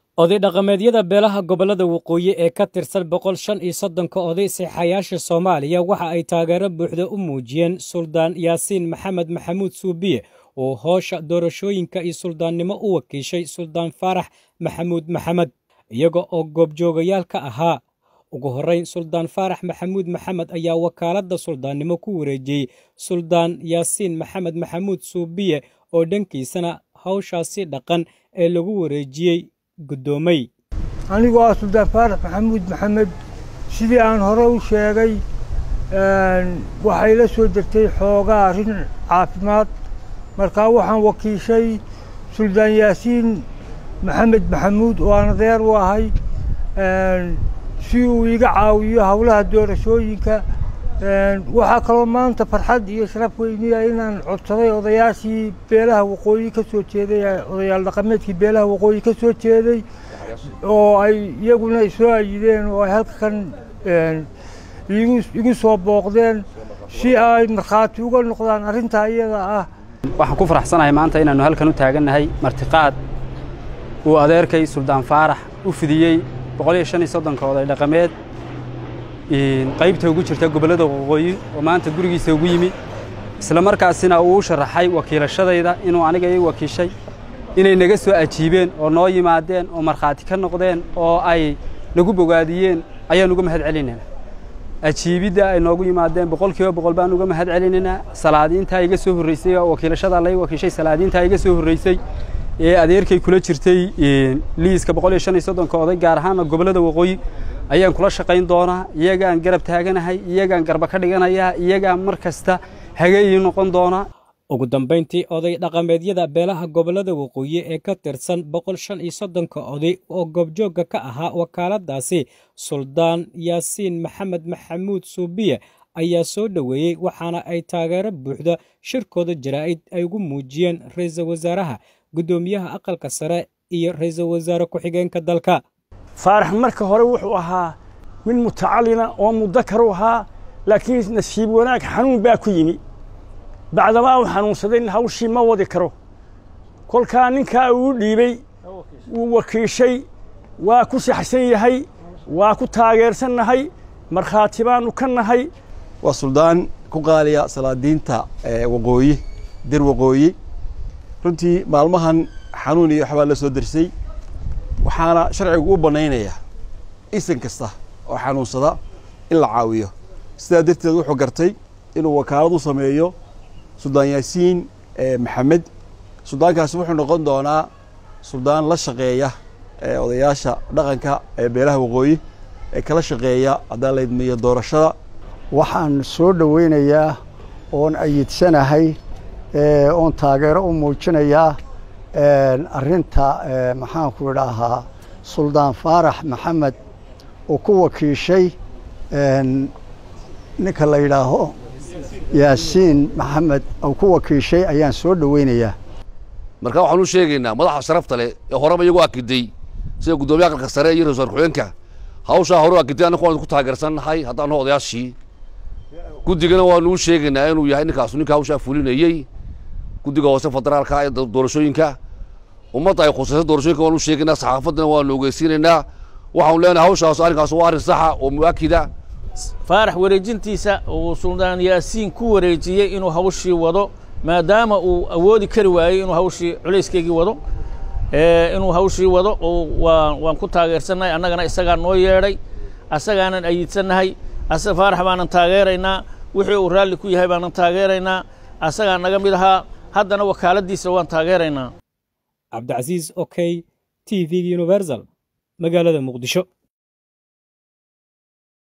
oday dhaqameedyada beelaha gobollada waqooyi ee ka tirsan boqol shan iyo soddonka oday seexayaasha soomaaliya waxa ay taageero buuxda u muujiyeen suldaan yaasiin maxamed maxamuud suubiye oo hoosha doorashooyinka iyo suldaannimo u wakiishay suldaan faarax maxamuud maxamed iyaga oo goobjoogayaal ka ahaa ugu horrayn suldaan faarax maxamuud maxamed ayaa wakaaladda suldaannimo ku wareejiyey suldaan yaasiin maxamed maxamuud suubiye oo dhankiisana hawshaasi dhaqan ee lagu wareejiyey guddoomay anigoo ah suldaan faarax maxamuud maxamed sidii aan hore u sheegay waxay la soo degtay xoogaa arrin caafimaad markaa waxaan wakiishay suldaan yaasiin maxamed maxamuud oo aan adeer u ahay si uu iga caawiyo howlaha doorashooyinka waxaa kaloo maanta farxad iyo sharaf weyniya inaan codsaday odayaashii beelaha waqooyi ka soo jeeday odayaal dhaqameedkii beelaha waqooyi ka soo jeeday oo ay iyaguna isoo ayideen oo ay halkan igu soo booqdeen si ay markhaati uga noqdaan arrintaa iyada ah waxaan ku faraxsanahay maanta inaannu halkan u taagannahay martiqaad uu adeerkay suldaan faarax u fidiyey boqol iyo shan iyo soddonka oday dhaqameed qaybta ugu jirta gobollada waqooyi oo maanta gurigiisa ugu yimi isla markaasina uu u sharaxay wakiilashadayda inuu aniga ii wakiishay inay naga soo ajiibeen oo noo yimaadeen oo markhaati ka noqdeen oo ay nagu bogaadiyeen ayaan uga mahad celinaynaa ajiibidda ay noogu yimaadeen boqol kiiba boqol baan uga mahad celinaynaa salaadiintaa iga soo horraysay oo wakiilashadaa lay wakiishay salaadiintaa iga soo horraysay ee adeerkay kula jirtay liiska boqol iyo shan iyo soddonka oday gaar ahaana gobollada waqooyi ayaan kula shaqayn doonaa iyagaan garab taaganahay iyagaan garba ka dhiganayaa iyagaan mar kasta hageeyi noqon doonaa ugu dambayntii oday dhaqameedyada beelaha gobollada waqooyi ee ka tirsan boqol shan iyo soddonka oday oo goobjoogga ka ahaa wakaaladdaasi suldaan yaasiin maxamed maxamuud suubiye ayaa soo dhoweeyey waxaana ay taageero buuxda shirkooda jaraa'id ay ugu muujiyeen ra'iisul wasaaraha guddoomiyaha aqalka sare iyo ra'iisul wasaare ku-xigeenka dalka faarax marka hore wuxuu ahaa mid mutacalina oo mudakar u ahaa laakiin nasiib wanaag xanuun baa ku yimi bacdamaa uu xanuunsaday hawshii ma wadi karo kolkaa ninkaa uu dhiibey wuu wakiishay waa ku saxsan yahay waa ku taageersannahay markhaati baannu ka nahay waa suldaan ku qaaliya salaadiinta waqooyi dir waqooyi runtii maalmahan xanuun iyo waxbaa la soo dersay waxaana sharcigu u bannaynayaa isan kasta oo xanuunsada in la caawiyo sidaa darteed wuxuu gartay inuu wakaalad u sameeyo suldaan yaasiin maxamed suldaankaasi wuxuu noqon doonaa suldaan la shaqeeya odayaasha dhaqanka ee beelaha waqooyi ee kala shaqeeya haddaan la idmiyo doorashada waxaan soo dhoweynayaa oon ayidsanahay oon taageero u muujinayaa arrinta maxaanku idhaahaa suldaan faarax maxamed oo ku wakiishay ninka la yidhaaho yaasiin maxamed oo ku wakiishay ayaan soo dhoweynayaa markaa waxaan u sheegaynaa madaxa sharafta leh ee horeba iyagu akiday sida guddoomiya aqalka sare iyo ra-isul ku-xigeenka hawshaa hore u akiday annagu waan ku taageersannahay haddaanu odayaashii guddigana waanu u sheegaynaa inuu yahay ninkaasu ninka hawshaa fulinayey guddiga hoose federaalka ee doorashooyinka ummadda ay khusaysa doorashooyinka waanu u sheegaynaa saxaafaddana waanu ogeysiinaynaa waxaanu leenahay hawshaas arrinkaas waa arrin saxa oo mu'akida faarax wareejintiisa uu suldaan yaasiin ku wareejiyey inuu hawshii wado maadaama uu awoodi kari waayey inuu hawshii culayskeygii wado inuu hawshii wado waan ku taageersannahay annagana isagaa noo yeedhay asagaanan ayidsannahay faarax baanan taageeraynaa wixii uu raalli ku yahay baanan taageeraynaa asagaa naga mid ahaa haddana wakaaladdiisa waan taageeraynaa cabdicasiis okey t v universal magaalada muqdisho